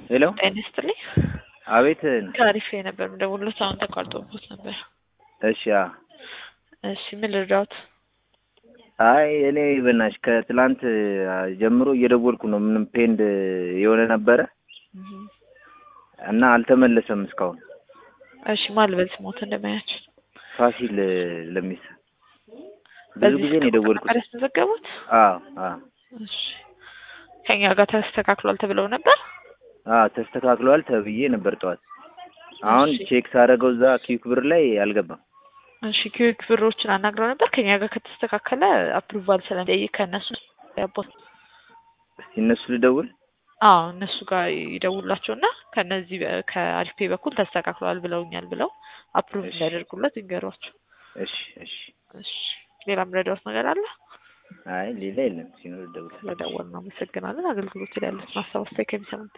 ሄሎ ጤና ይስጥልኝ። አቤት ከአሪፍ ነበር የምደውልልዎት አሁን ተቋርጦብዎት ነበር። እሺ አ እሺ ምን ልርዳዎት? አይ እኔ በናትሽ ከትላንት ጀምሮ እየደወልኩ ነው ምንም ፔንድ የሆነ ነበረ እና አልተመለሰም እስካሁን። እሺ ማን ልበል ስሞት እንደማያችሁ ፋሲል ለሚሳ ብዙ ጊዜ ነው የደወልኩት። ነበር ያስመዘገቡት? አዎ አዎ እሺ ከኛ ጋር ተስተካክሏል ተብለው ነበር? አዎ ተስተካክሏል ተብዬ ነበር ጠዋት። አሁን እሺ። ቼክ ሳደርገው እዛ ኪዩክ ብር ላይ አልገባም። እሺ ኪዩክ ብሮችን አናግረው ነበር። ከኛ ጋር ከተስተካከለ አፕሩቫል ስለሚጠይቅ ከእነሱ ያቦት እስቲ እነሱ ልደውል። አዎ እነሱ ጋር ይደውላቸውና ከነዚህ በ- ከአሪፍ ፔይ በኩል ተስተካክሏል ብለውኛል ብለው አፕሩቭ እሺ። እንዲያደርጉለት ይንገሯቸው። እሺ እሺ። እሺ ሌላ ምረዳዎት ነገር አለ? አይ ሌላ የለም ሲኖር ልደውል። ስለደወልን አመሰግናለን። አገልግሎት ላይ ያሉትን ሀሳብ አስተያየት ከሚሰሙት